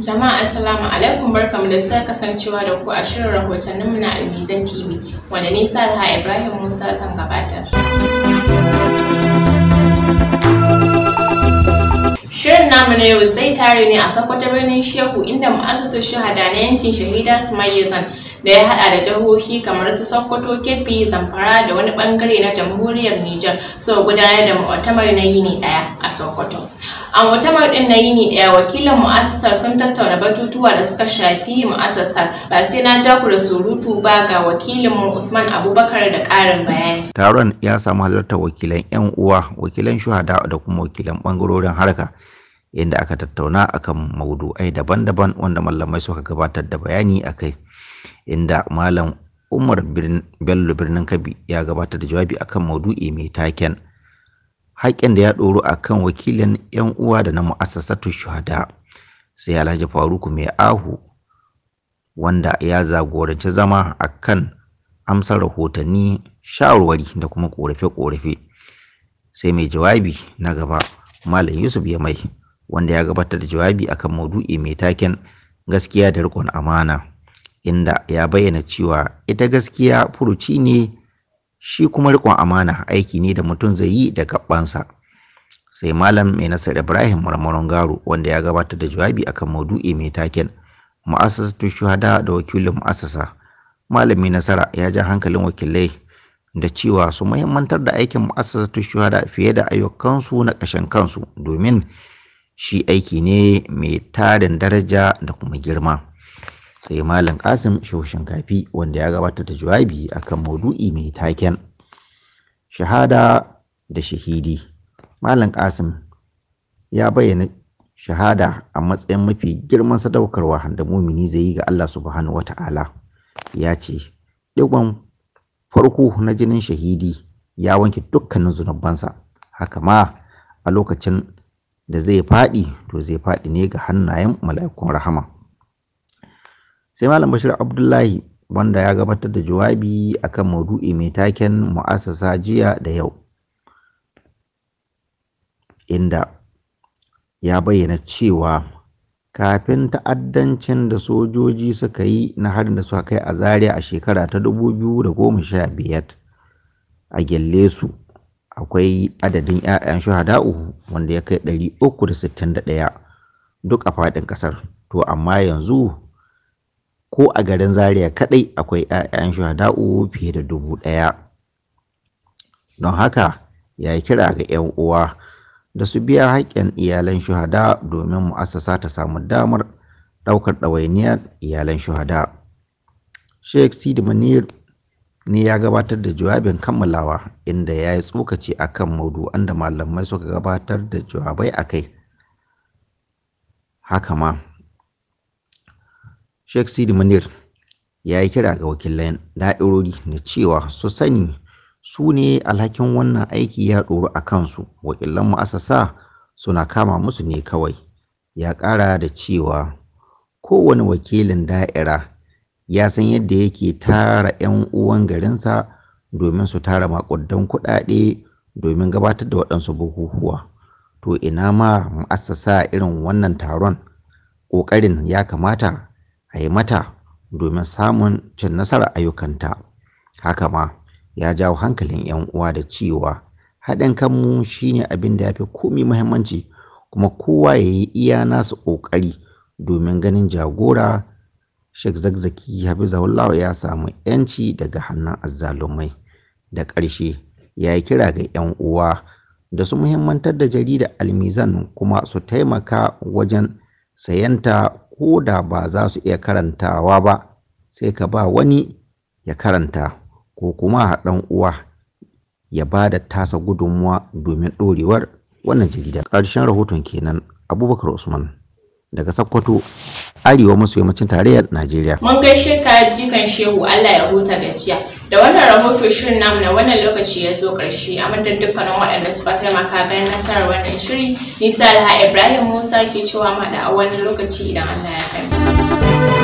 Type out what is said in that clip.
Jama'a assalamu alaikum barkamu da sake kasancewa da ku a shirin rahotanninmu na Almizan TV wanda ni Salha Ibrahim Musa zan gabatar. Shirin namu na yau zai tare ne a Sokoto birnin Shehu inda mu'assasar shahada na yankin Shahida Sumayyazan da ya hada da jihohi kamar su Sokoto, Kebbi, Zamfara da wani bangare na Jamhuriyar Nijar suka gudanar da mu'tamar na yini daya a Sokoto. A mu'tamar din na yini daya wakilin mu'assasar sun tattauna batutuwa da suka shafi mu'assasar ba sai na ja ku da surutu ba ga wakilin mu Usman Abubakar da karin bayani. Taron ya samu halartar wakilan 'yan uwa, wakilan shuhada da kuma wakilan bangarorin harka inda aka tattauna akan maudu'ai daban-daban wanda malamai suka gabatar da bayani akai inda malam Umar Bello birnin Kabi ya gabatar da jawabi akan maudu'i mai taken haƙƙin da ya ɗoro akan wakilin 'yan uwa da na mu'assasatu shuhada sai Alhaji Faruku mai ahu wanda ya zagoranci zama akan amsar rahotanni shawarwari da kuma ƙorafe-ƙorafe sai mai jawabi na gaba malam Yusuf ya mai wanda ya gabatar da jawabi akan maudu'i mai taken gaskiya da riƙon amana inda ya bayyana cewa ita gaskiya furuci ne shi kuma riƙon amana aiki ne da mutum zai yi da gabansa sai malam mai nasar ibrahim marmaron garo wanda ya gabatar da jawabi akan maudu'i mai taken mu'assasatu shuhada da wakilin mu'assasa malam mai nasara ya ja hankalin wakilai da cewa su muhimmantar da aikin mu'assasatu shuhada fiye da ayyukansu na ƙashin kansu domin shi aiki ne mai tarin daraja da kuma girma sai malam kasim shoshin kafi wanda ya gabatar da jawabi akan maudu'i mai taken shahada da shahidi malam kasim ya bayyana shahada a matsayin mafi girman sadaukarwa da mumini zai yi ga allah subhanahu wata'ala ya ce digon farko na jinin shahidi ya wanke dukkanin zunubansa haka ma a lokacin da zai faɗi to zai faɗi ne ga hannayen mala'ikun rahama sai malam bashir abdullahi wanda ya gabatar da jawabi akan maudu'i mai taken mu'assasa jiya da yau inda ya bayyana cewa kafin ta'addancin da sojoji suka yi na harin da suka kai a zaria a shekara ta 2015 a gyalle su akwai adadin 'ya'yan shuhada'u wanda ya kai 361 duk a faɗin ƙasar to amma yanzu ko a garin zaria kaɗai akwai 'ya'yan shuhada'u fiye da dubu ɗaya don haka ya yi kira ga 'yan uwa da su biya haƙƙin iyalan shuhada domin mu'assasa ta samu damar ɗaukar ɗawainiyar iyalan shuhada sheikh sidi manir ne ya gabatar da jawabin kammalawa inda ya yi tsokaci akan maudu'an da malamai suka gabatar da jawabai a kai haka ma sheikh sidi munir ya yi kira ga wakilan da'irori da cewa su sani su ne alhakin wannan aiki ya ɗoru a kansu wakilan mu'assasa suna kama musu ne kawai ya ƙara da cewa kowane wakilin da'ira ya san yadda yake tara 'yan uwan garinsa domin su tara makudan kuɗaɗe domin gabatar da waɗansu bukukuwa to ina ma mu'assasa irin wannan taron ƙoƙarin ya kamata a yi mata domin samun cin nasarar ayyukanta haka ma ya jawo hankalin 'yan uwa da cewa haɗin kanmu shine abin da ya fi komi muhimmanci kuma kowa ya yi iya nasu ƙoƙari domin ganin jagora Sheikh Zakzaki Hafizahullah ya samu ‘yanci daga hannun azzalumai. Da ƙarshe ya yi kira ga ‘yan uwa da su muhimmantar da jarida almizan kuma su taimaka wajen sayanta ko da ba za su iya karantawa ba sai ka ba wani ya karanta ko kuma ɗan uwa ya ba da tasa gudunmuwa domin ɗorewar wannan jarida. Ƙarshen rahoton kenan Abubakar Usman. daga Sokoto arewa maso yammacin tarayyar Najeriya. Mun gaishe ka jikan shehu Allah ya huta gajiya. Da wannan rahoto shirin namu na wannan lokaci ya zo ƙarshe a madadin dukkanin waɗanda suka taimaka ganin nasarar wannan shiri. Nisa Alha Ibrahim Musa ke cewa maɗa a wani lokaci idan Allah ya kai.